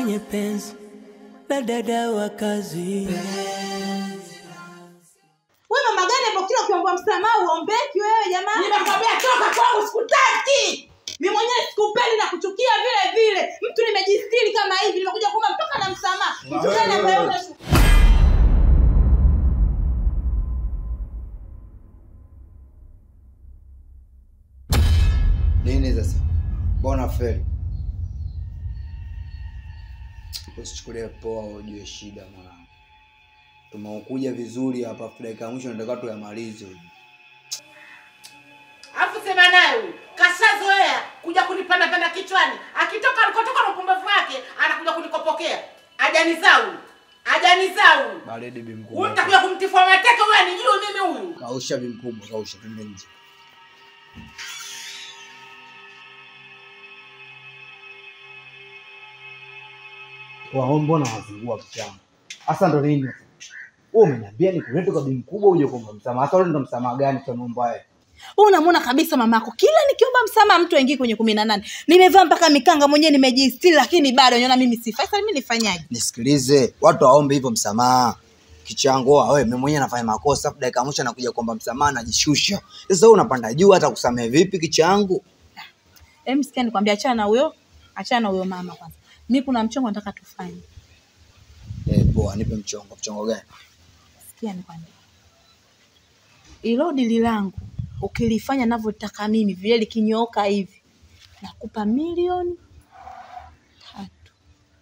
kwenye penzi na dada wa kazi. Wewe mama gani hapo kila ukiomba msamaha uombeki wewe jamani? Nimekwambia toka kwangu sikutaki. Mimi mwenyewe sikupendi na kuchukia vile vile. Mtu nimejistiri kama hivi nimekuja kuomba mpaka na msamaha. Mtu gani ambaye una Nini sasa? Mbona feli? Usichukulie poa, ujue shida mwanangu. Tumekuja vizuri hapa, afu dakika ya mwisho nataka tuyamalize. Alafu sema naye huyu kashazoea kuja kunipanda panda kichwani, akitoka alikotoka na upumbavu wake anakuja kunikopokea. Ajanizaa huyu, ajanizaa huyu. Baridi bi Huyu mkubwa. nitakuja kumtifua mateke huyu anijue mimi huyu. Kausha bi mkubwa, kausha twende nje. wao mbona wazingua mchana hasa ndo nini wewe umeniambia nikulete kwa bi mkubwa uje kuomba msamaha hasa ule ndo msamaha gani tunaomba wewe Wewe unamwona kabisa mamako kila nikiomba msamaha mtu aingie kwenye kumi na nane nimevaa mpaka mikanga mwenyewe nimejistiri lakini bado niona mimi sifai sasa mimi nifanyaje Nisikilize, watu waombe hivyo msamaha. Kichango wewe, mimi mwenyewe nafanya makosa, afu dakika ya mwisho nakuja kuomba msamaha, najishusha. Sasa wewe unapanda juu, hata kusamehe vipi kichangu? Em, sikia nikwambia achana na huyo achana na huyo mama kwanza mi kuna mchongo nataka tufanye Eh, poa, nipe mchongo. Mchongo gani? sikia nikwambia ilo dili langu ukilifanya navyotaka mimi vile likinyooka hivi nakupa milioni tatu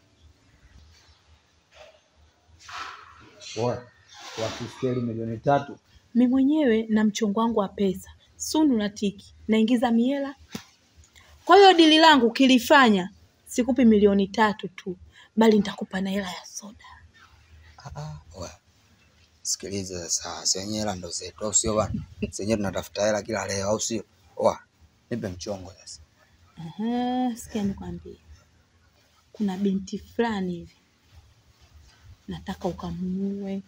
Bora wakiskeli milioni tatu mi mwenyewe na mchongo wangu wa pesa sunu na tiki naingiza miela kwa hiyo dili langu ukilifanya sikupi milioni tatu tu bali nitakupa na hela ya soda Ah, ah, wewe. Sikiliza sasa, si wenyewe hela ndo zetu, au sio bana? Si wenyewe tunatafuta hela kila leo, au sio? Oa, nipe mchongo sasa. Aha, sikia nikwambie, kuna binti fulani hivi nataka ukamuue.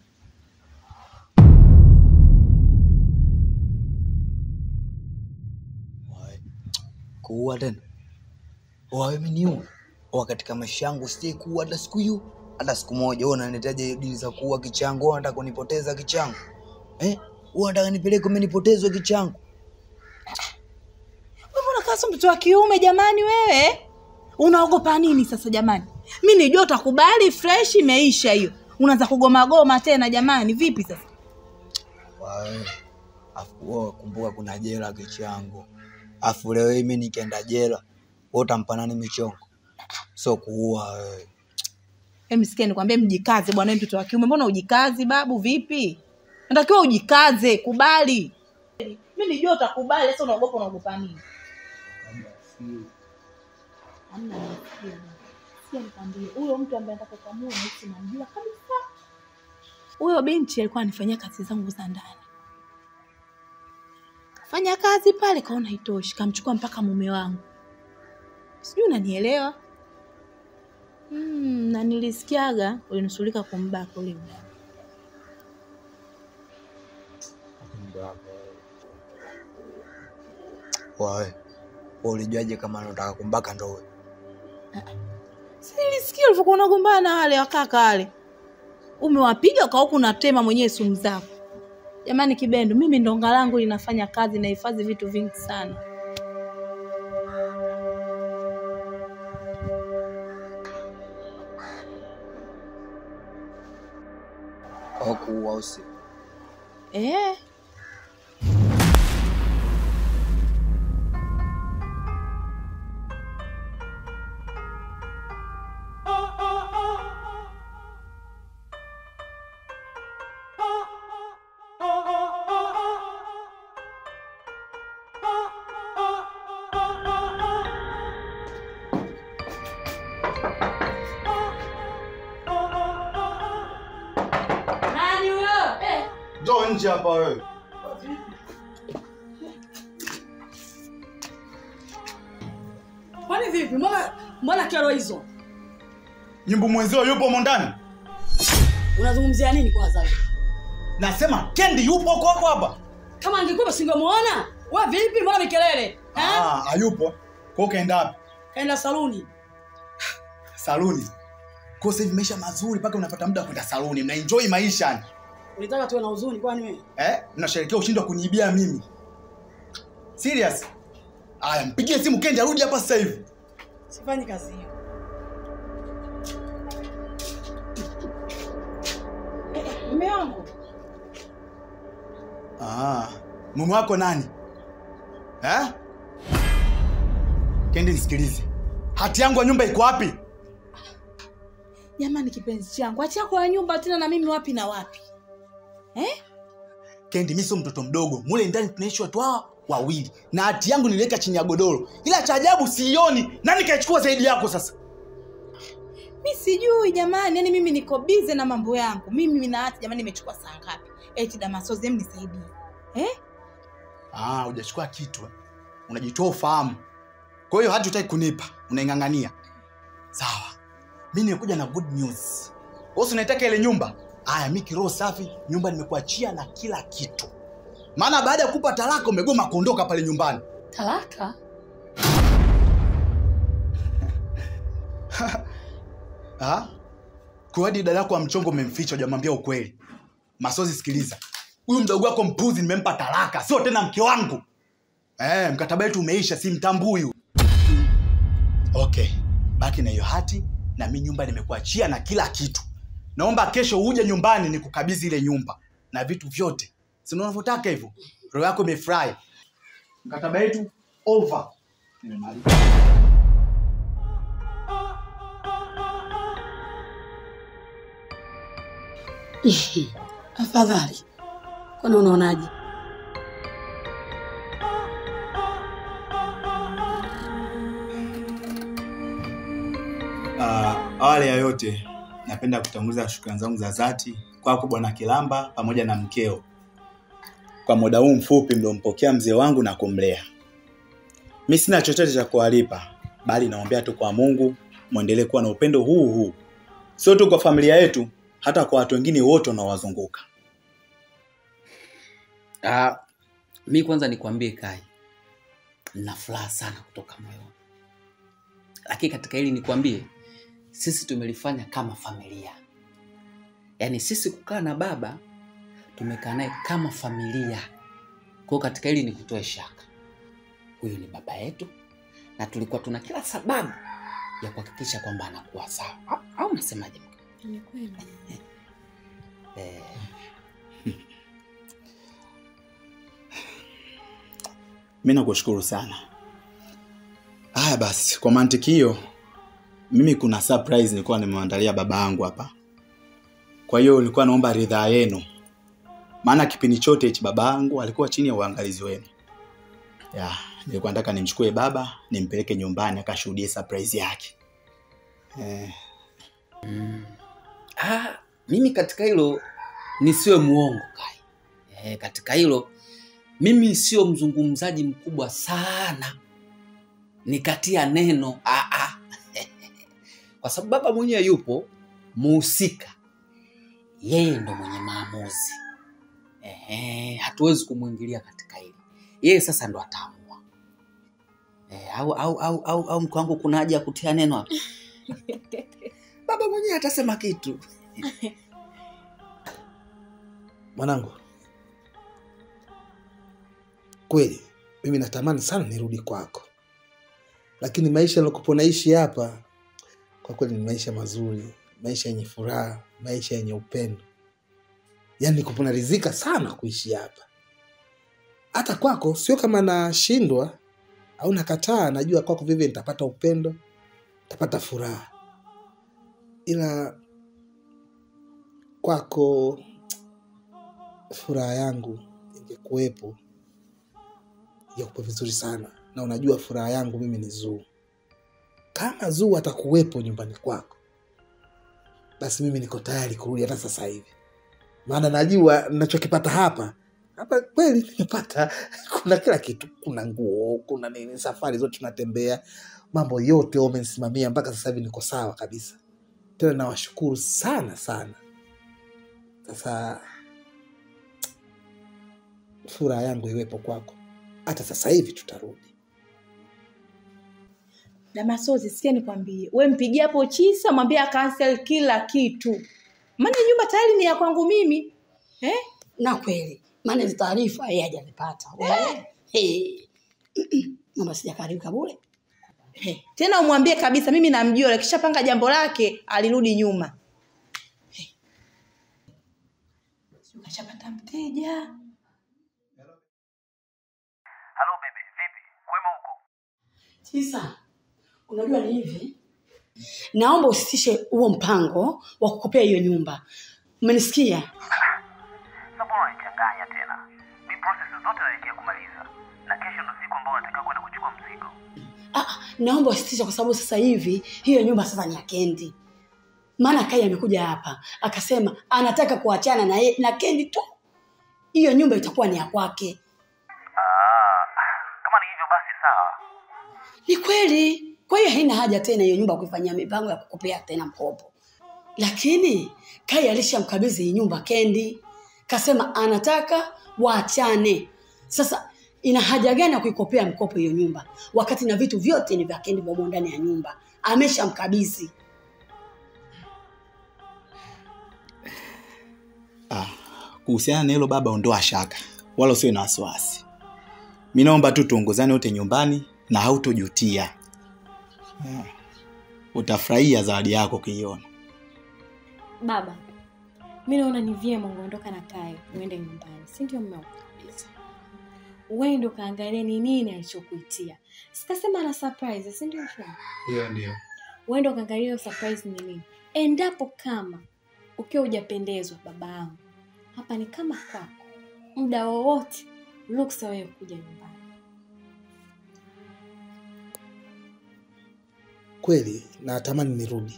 Wae. Kuua tena? Oa, mimi niue? Oa, katika maisha yangu sijai kuua hata siku hiyo, hata siku moja. Wewe unanitaja dili za kuua kichangu? Wewe unataka kunipoteza kichangu? Eh? Wewe unataka nipeleke umenipotezwa kichangu? Wewe mbona kama mtoto wa kiume jamani? Wewe unaogopa nini sasa jamani? Mi nijua utakubali, fresh imeisha hiyo, unaanza kugomagoma tena jamani, vipi sasa? Wae. Afu wewe kumbuka kuna jela kichangu. Afu leo hii mimi nikienda jela, wewe utampa nani michongo? Sio kuua wewe. Em, sikia nikwambie, mjikaze bwana, wewe mtoto wa kiume, mbona ujikazi babu? Vipi, natakiwa ujikaze, kubali. Mi nijua utakubali, sasa unaogopa, unaogopa nini? Hamna nasikia bwana. Sikia nikwambie, huyo mtu ambaye nataka ukamue nahisi namjua kabisa. Huyo binti alikuwa anifanyia kazi zangu za ndani, fanya kazi pale, kaona haitoshi, kamchukua mpaka mume wangu, sijui unanielewa? Mm, na nilisikiaga ulinusulika kumbaka ule muda. Wae. Wewe ulijuaje kama anataka kumbaka ndo wewe? Si nilisikia ulivyokuwa unagombana na wale wakaka wale, umewapiga kwa huku unatema mwenyewe sumu zako. Jamani Kibendo, mimi ndonga langu linafanya kazi, nahifadhi vitu vingi sana. Au kuua au sio? Eh, nani huyo? Eh. Njoo nje hapa wewe. Kwani vipi? Mbona mbona kero hizo? Nyimbo mwenzio yupo humo ndani? Unazungumzia nini kwanza? wewe? Nasema Kendi yupo huko hapo hapa. Kama angekuwa singemuona. Wewe vipi? Mbona mikelele? Eh? Ah, hayupo. Kwa hiyo kaenda wapi? Kaenda saluni. Saluni. Kwa sasa hivi maisha mazuri mpaka unapata muda wa kwenda saluni, mnaenjoy maisha yani. Ulitaka tuwe na huzuni kwani wewe? Eh? Mnasherehekea ushindi wa kuniibia mimi. Serious? Aya, mpigie simu Kendi arudi hapa sasa hivi. Sifanyi kazi hiyo. Mume wangu. Ah, mume wako nani? Eh? Kendi nisikilize. Hati yangu ya nyumba iko wapi? Jamani kipenzi changu, acha kwa nyumba tena na mimi wapi na wapi? Eh? Kendi, mimi sio mtoto mdogo. Mule ndani tunaishi watu hawa wawili. Na hati yangu niliweka chini ya godoro. Ila cha ajabu siioni. Nani kaichukua zaidi yako sasa? Mi sijui jamani, yani mimi niko bize na mambo yangu. Mimi na hati jamani nimechukua saa ngapi? Eti Damasozi hem nisaidie. Eh? Ah, hujachukua kitu. eh. Unajitoa ufahamu. Kwa hiyo hati hutaki kunipa, unaing'ang'ania. Sawa. Mimi nimekuja na good news. Wewe si unaitaka ile nyumba? Aya, mimi kiroho safi, nyumba nimekuachia na kila kitu. Maana baada ya kupa talaka umegoma kuondoka pale nyumbani. Talaka? Ah? Kwa hadi dada yako wa mchongo umemficha hujamwambia ukweli. Masozi sikiliza. Huyu mdogo wako mpuzi nimempa talaka, sio tena mke wangu. Eh, mkataba wetu umeisha, si mtambui huyu. Okay. Baki na hiyo hati na mimi nyumba nimekuachia na kila kitu. Naomba kesho uje nyumbani nikukabidhi ile nyumba na vitu vyote. Si unavyotaka hivyo? Roho yako imefurahi. Mkataba wetu over. Nimemaliza. Afadhali. Kwani unaonaje? Uh, awali ya yote napenda kutanguliza shukrani zangu za dhati kwako bwana Kilamba pamoja na mkeo kwa muda huu mfupi mliompokea mzee wangu na kumlea. Mi sina chochote cha kuwalipa, bali naombea tu kwa Mungu mwendelee kuwa na upendo huu huu, sio tu kwa familia yetu, hata kwa watu wengine wote wanaowazunguka. Ah, mi kwanza nikwambie Kai, nina furaha sana kutoka moyoni, lakini katika hili nikwambie, sisi tumelifanya kama familia. Yaani sisi kukaa na baba tumekaa naye kama familia. Kwa hiyo katika hili nikutoe shaka, huyu ni baba yetu na tulikuwa tuna kila sababu ya kuhakikisha kwamba anakuwa sawa, au, au unasemaje mke? Ni kweli. Eh, Mi nakushukuru sana. Haya basi, kwa mantiki hiyo, mimi kuna surprise nilikuwa nimeandalia baba yangu hapa. Kwa hiyo nilikuwa naomba ridhaa yenu, maana kipindi chote hichi baba yangu alikuwa chini ya uangalizi wenu. Ya, nilikuwa nataka nimchukue baba nimpeleke nyumbani akashuhudie surprise yake. Eh, Ah, mimi katika hilo nisiwe muongo Kai. Eh, katika hilo mimi sio mzungumzaji mkubwa sana nikatia neno ah, ah. kwa sababu baba mwenyewe yupo muhusika, yeye ndo mwenye maamuzi. Ehe, hatuwezi kumwingilia katika hili, yeye sasa ndo ataamua. Eh, au au au au, au mke wangu kuna haja ya kutia neno hapa? baba mwenyewe atasema kitu. Mwanangu, kweli mimi natamani sana nirudi kwako, lakini maisha nilokupo naishi hapa kwa kweli ni maisha mazuri, maisha yenye furaha, maisha yenye upendo. Yaani nikupo naridhika sana kuishi hapa. Hata kwako sio kama nashindwa au nakataa, najua kwako vivyo nitapata upendo, nitapata furaha, ila kwako furaha yangu ingekuwepo ingekuwa vizuri sana, na unajua furaha yangu mimi ni Zuu. Kama Zuu atakuwepo nyumbani kwako, basi mimi niko tayari kurudi hata sasa hivi, maana najua nachokipata hapa hapa kweli nimepata. Kuna kila kitu, kuna nguo, kuna nini, safari zote tunatembea, mambo yote wamenisimamia mpaka sasa hivi niko sawa kabisa. Tena nawashukuru sana sana. Sasa furaha yangu iwepo kwako, hata sasa hivi tutarudi. Damasozi, sikia nikwambie, we mpigie hapo Chisa, mwambie akansel kila kitu, maana nyumba tayari ni ya kwangu mimi eh? na kweli maana hizi taarifa yeye hajazipata Wewe, eh, mama sijakaribika bure Eh, tena umwambie kabisa mimi namjua, akishapanga jambo lake alirudi nyuma. Eh. Sijui Kashapata mteja. Sisa, unajua ni hivi, naomba usitishe huo mpango wa kukopea hiyo nyumba. Umenisikia? Sasa unanichanganya tena. Mi process zote naelekea kumaliza. Na kesho ndo siku ambayo nataka kwenda kuchukua mzigo. Ah, naomba usitishe kwa sababu sasa hivi hiyo nyumba sasa ni ya Kendi. Maana Kai amekuja hapa akasema anataka kuachana na, ye- na Kendi tu, hiyo nyumba itakuwa ni ya kwake. Ah, kama ni hivyo basi sawa. Ni kweli. Kwa hiyo haina haja tena hiyo nyumba kuifanyia mipango ya kukopea tena mkopo. Lakini Kai alishamkabidhi hii nyumba Kendi, kasema anataka waachane. Sasa ina haja gani ya kuikopea mkopo hiyo nyumba wakati na vitu vyote ni vya Kendi vyomo ndani ya nyumba, ameshamkabidhi. Ah, kuhusiana na hilo baba, ondoa shaka, wala usiwe na wasiwasi. Mi naomba tu tuongozane wote nyumbani na hautojutia. Ah, utafurahia zawadi yako ukiiona. Baba, mi naona ni vyema ungeondoka na Kayo uende nyumbani, si ndio mume wangu? Uende ukaangalia ni nini alichokuitia. Sikasema ana surprise, si ndio shoga? Hiyo ndio. Uende ukaangalia hiyo surprise ni nini. Endapo kama ukiwa hujapendezwa, baba yangu, hapa ni kama kwako, muda wowote ruksa wewe kuja nyumbani. kweli natamani nirudi,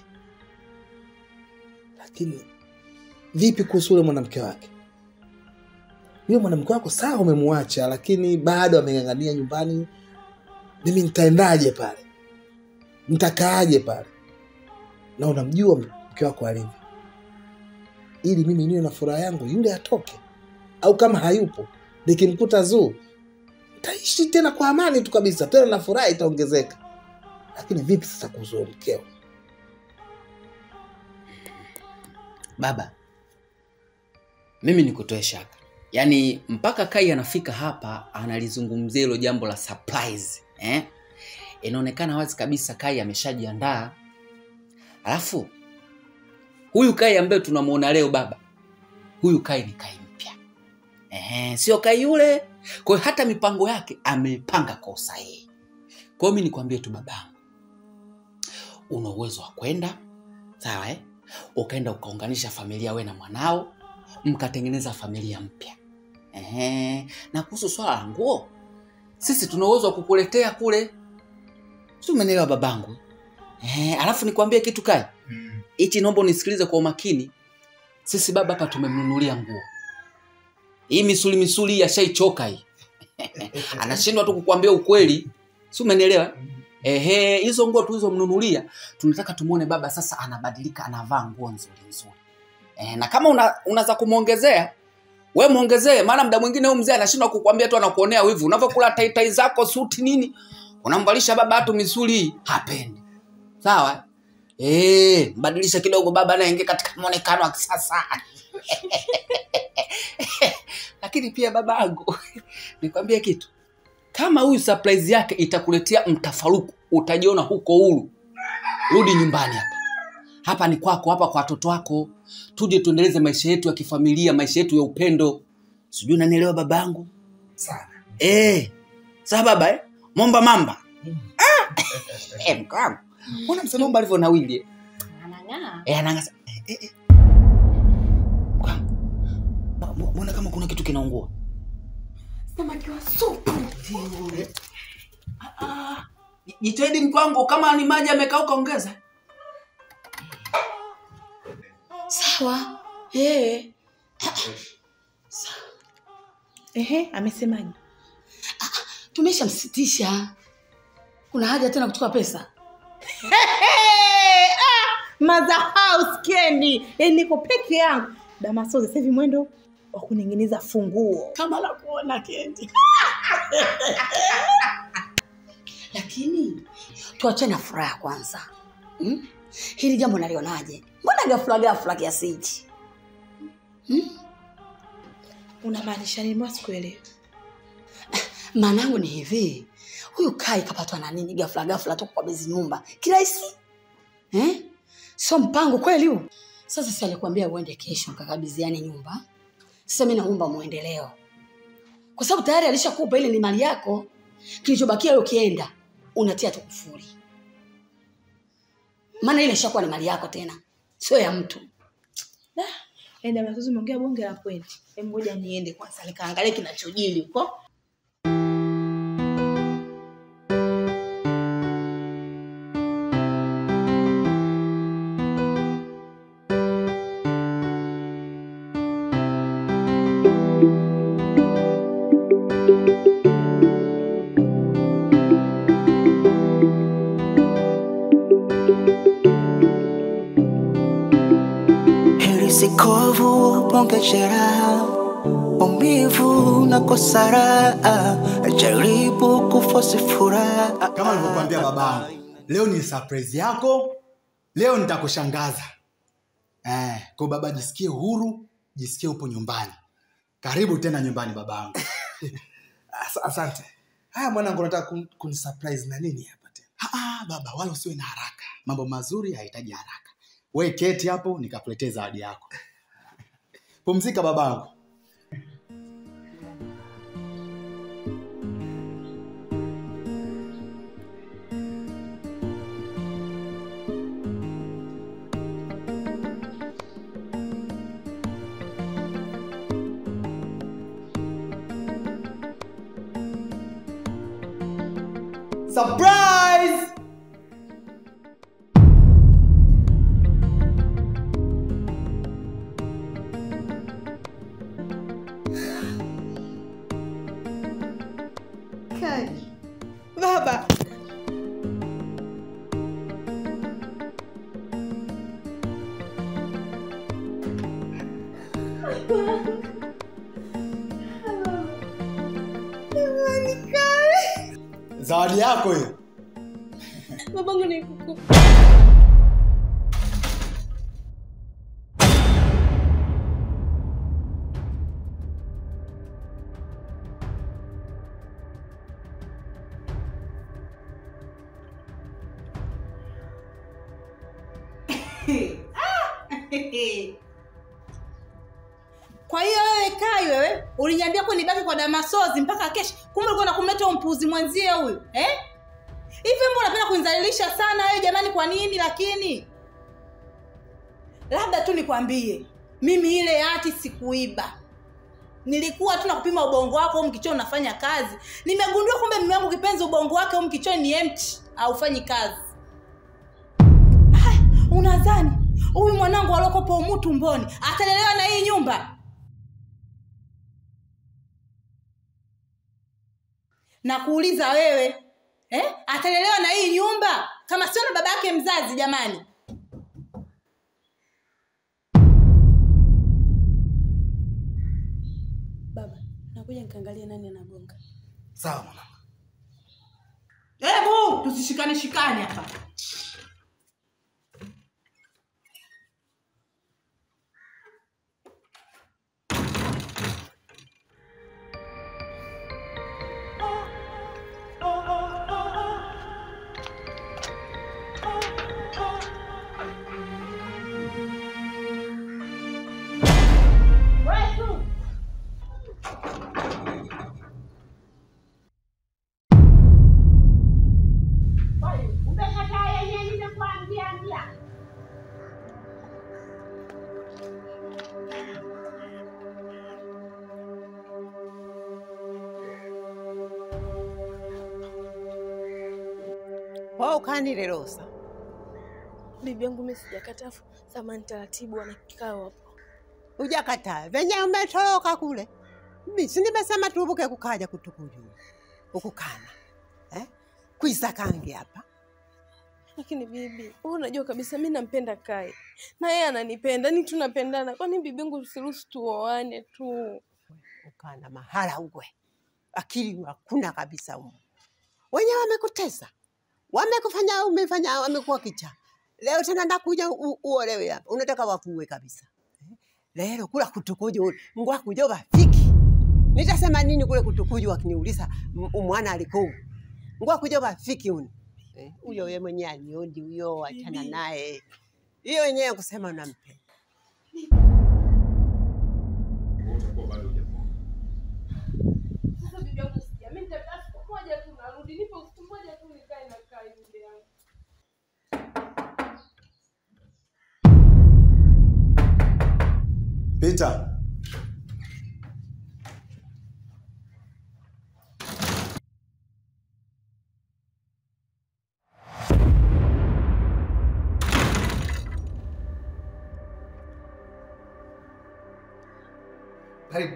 lakini vipi kuhusu ule mwanamke wake? Yule mwanamke wako sawa, umemwacha, lakini bado ameng'ang'ania nyumbani. Mimi nitaendaje pale? Nitakaaje pale? Na unamjua mke wako alivyo, ili mimi niwe na furaha yangu, yule atoke, au kama hayupo nikimkuta Zuu taishi tena kwa amani tu kabisa, tena na furaha itaongezeka. Lakini vipi sasa kuhusu huyo mkeo? baba mimi nikutoe shaka yaani mpaka kai anafika hapa analizungumzia hilo jambo la surprise eh? inaonekana wazi kabisa kai ameshajiandaa alafu huyu kai ambaye tunamwona leo baba huyu kai ni kai mpya eh, sio kai yule kwa hiyo hata mipango yake ameipanga kwa usahihi kwa hiyo mi nikwambie tu babangu una uwezo wa kwenda sawa eh? ukaenda ukaunganisha familia we na mwanao mkatengeneza familia mpya Ehe. na kuhusu swala la nguo sisi tuna uwezo wa kukuletea kule si umenielewa babangu Ehe. alafu nikwambie kitu kai hichi naomba unisikilize kwa umakini sisi baba hapa tumemnunulia nguo hii misuli misuli hii ashaichoka hii anashindwa tu kukuambia ukweli si umenielewa ehe hizo nguo tulizomnunulia tunataka tumuone baba sasa anabadilika anavaa nguo nzuri nzuri e, na kama una, unaza kumwongezea we mwongezee maana mda mwingine huyu mzee anashindwa kukwambia tu anakuonea wivu unavyokula taitai zako suti nini unamvalisha baba hatu misuli hii hapendi sawa e, mbadilisha kidogo baba anaingia katika mwonekano wa kisasa lakini pia babangu nikwambie kitu kama huyu surprise yake itakuletea mtafaruku utajiona huko huru rudi nyumbani hapa hapa ni kwako hapa kwa watoto wako tuje tuendeleze maisha yetu ya kifamilia maisha yetu ya upendo sijui unanielewa babangu sana eh sawa baba eh? momba mamba ah! eh, mkangu mbona msemomba alivyo nawili eh? Anang'aa. eh, anangasa eh, eh, eh. Mkangu, mbona- mbona kama kuna kitu kinaungua Samaki wa supu. jitahidi mkwangu kama ni maji amekauka ongeza Sawa. Eh. Ehe, amesemaje? Tumeshamsitisha. Kuna haja tena kuchukua pesa? Hey, ah, mother house Kendi. Yaani niko peke yangu. Damasozi sasa hivi mwendo wa kuning'iniza funguo. Kama la kuona Kendi. Lakini tuachane na furaha kwanza hmm? hili jambo nalionaje mbona gafula gafula kiasi hichi unamaanisha nini mbona sikuelewi maanangu ni hivi huyu kai kapatwa na nini gafula gafula tu kwa bezi nyumba kirahisi eh? sio mpango kweli huu sasa si alikuambia uende kesho mkakabidhiane nyumba sasa mi naomba mwendeleo kwa sababu tayari alishakupa ile ni mali yako kilichobakia wewe ukienda unatia tu kufuri maana ile ishakuwa ni mali yako tena sio ya mtu Da, enda matuzi umeongea bonge la pointi Hebu ngoja niende kwanza nikaangalie kinachojili huko heri sikovu ponge jeraha umivu na kosara jaribu kufosi furaha kama alivyokuambia babangu leo ni surprise yako leo nitakushangaza eh, kwa baba jisikie huru jisikie upo nyumbani karibu tena nyumbani babangu As- asante haya mwanangu nataka kun, kunisurprise na nini hapa tena ah, baba wala usiwe na haraka mambo mazuri hayahitaji haraka we keti hapo nikakuletea zawadi yako pumzika babangu surprise Kai. baba zawadi yako hiyo babangu ni kuku kwa hiyo wewe kai wewe uliniambia kuwa nibaki kwa damasozi mpaka kesho kumbe ulikuwa nakumleta huyo mpuzi mwenzie huyu eh? hivi mbona unapenda kunizalilisha sana wewe jamani kwa nini lakini labda tu nikwambie mimi ile hati sikuiba nilikuwa tu nakupima ubongo wako humu kichoni unafanya kazi nimegundua kumbe mume wangu kipenzi ubongo wake humu kichoni ni empty haufanyi kazi Ah, unadhani huyu mwanangu aliokopa umu tumboni atalelewa na hii nyumba na kuuliza wewe eh? atalelewa na hii nyumba kama sio na baba yake mzazi jamani baba nakuja nikaangalia nani anagonga sawa mwanangu hebu tusishikane shikane hapa Wewe ukanile Rosa. bibi yangu mimi sijakataa samani taratibu wana kikao hapo Hujakataa. Venye umetoroka kule. Mimi si nimesema tuvuke kukaja kutukujua. Ukukana. Eh? Kuisa kangi hapa. lakini bibi wewe unajua kabisa mi nampenda kai na yeye ananipenda ni tunapendana kwani bibi yangu usiruhusu tuoane tu Ukana mahala uwe. Akili hakuna kabisa umu. Wenye wamekutesa. wamekufanya umefanya wamekuwa kicha leo tena ndakuja u- uolewe hapa unataka wakuwe kabisa Eh, lero kula kutukuju ngwakujo bafiki nitasema nini kule kutukuju wakiniuliza m- umwana alikuu ngwakujo bafiki uni Eh, huyo ye mwenyewe aniondi huyo achana naye hiyo wenyewe kusema unampenda Sasa bibi yangu sikia, mimi nitakaa siku moja tu narudi, nipe siku moja tu nikae na kaa bibi yangu. Peter. Karibu.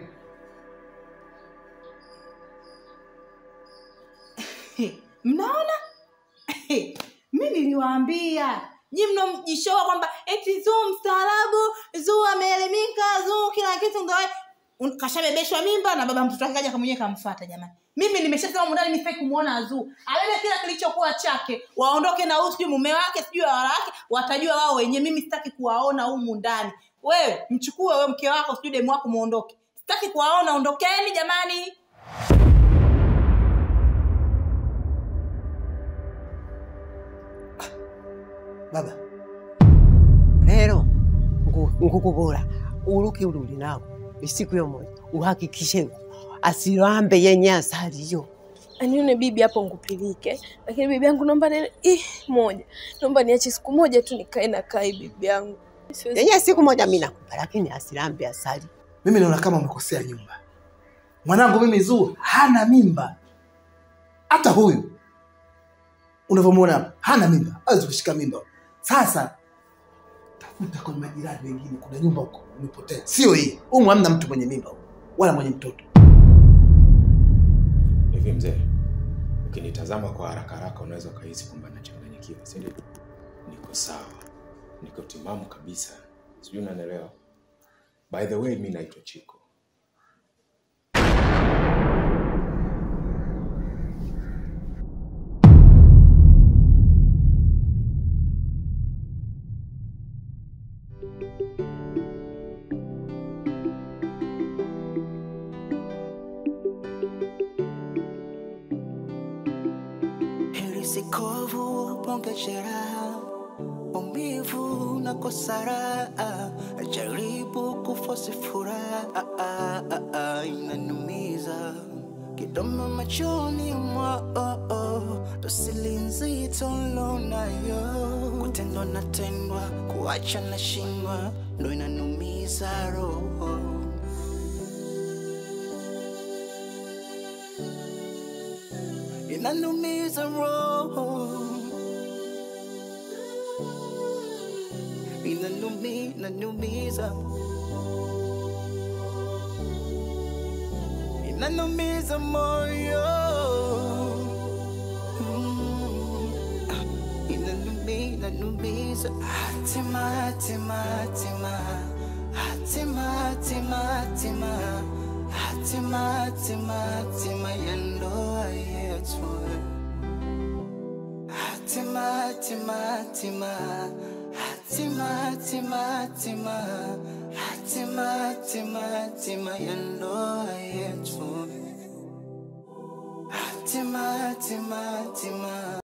mnaona mi niliwaambia nyi mnomjishoa kwamba eti zuu mstaarabu zuu ameelimika zuu kila kitu ndo un- kashabebeshwa mimba na baba mtoto wake kaja kamwenyewe kamfata jamani mimi nimeshasema mundani nifai kumwona azuu abebe kila kilichokuwa chake waondoke na huyu sijui mume wake sijui wala wake watajua wao wenyewe mimi sitaki kuwaona humu ndani wewe mchukue wewe mke wako sijui demu wako muondoke sitaki kuwaona ondokeni jamani baba lero ngu- nkukubura uluki ululi nawo isiku yomoja uhakikishe asilambe yenye asaliyo anione bibi hapo ngupilike, lakini bibi yangu naomba nene ih, moja, naomba niache siku moja tu nikae na kai bibi yangu. Siwezi- yenye siku moja mi nakupa lakini asilambe asali Mimi naona kama umekosea nyumba. Mwanangu mimi Zuu hana mimba, hata huyu unavyomwona hapa hana mimba, hawezi kushika mimba. Sasa tafuta kwenye majirani wengine, kuna nyumba huko umepotea, sio hii. Humu hamna mtu mwenye mimba humu, wala mwenye mtoto. Hivi mzee, ukinitazama kwa haraka haraka unaweza ukahisi kwamba nachanganyikiwa, si ndio? Niko sawa, niko timamu kabisa, sijui unanielewa. By the way, mi naitwa Chiko. heri sikovu ponge jeraha umivu na kosara jaribu kufosi furaha inanumiza kidomo machoni mwao dosili nzito lonayo kutendwa natendwa kuacha na shindwa ndo inanumiza roho inanumiza roho inanumi inanumiza inanumiza moyo Mm. inanumi inanumiza hatima hatima hatima hatima hatima hatima hatima hatima hatima ya ndoa yetu hatima hatima hatima hatima hatima hatima hatima hatima hatima ya ndoa yetu hatima hatima hatima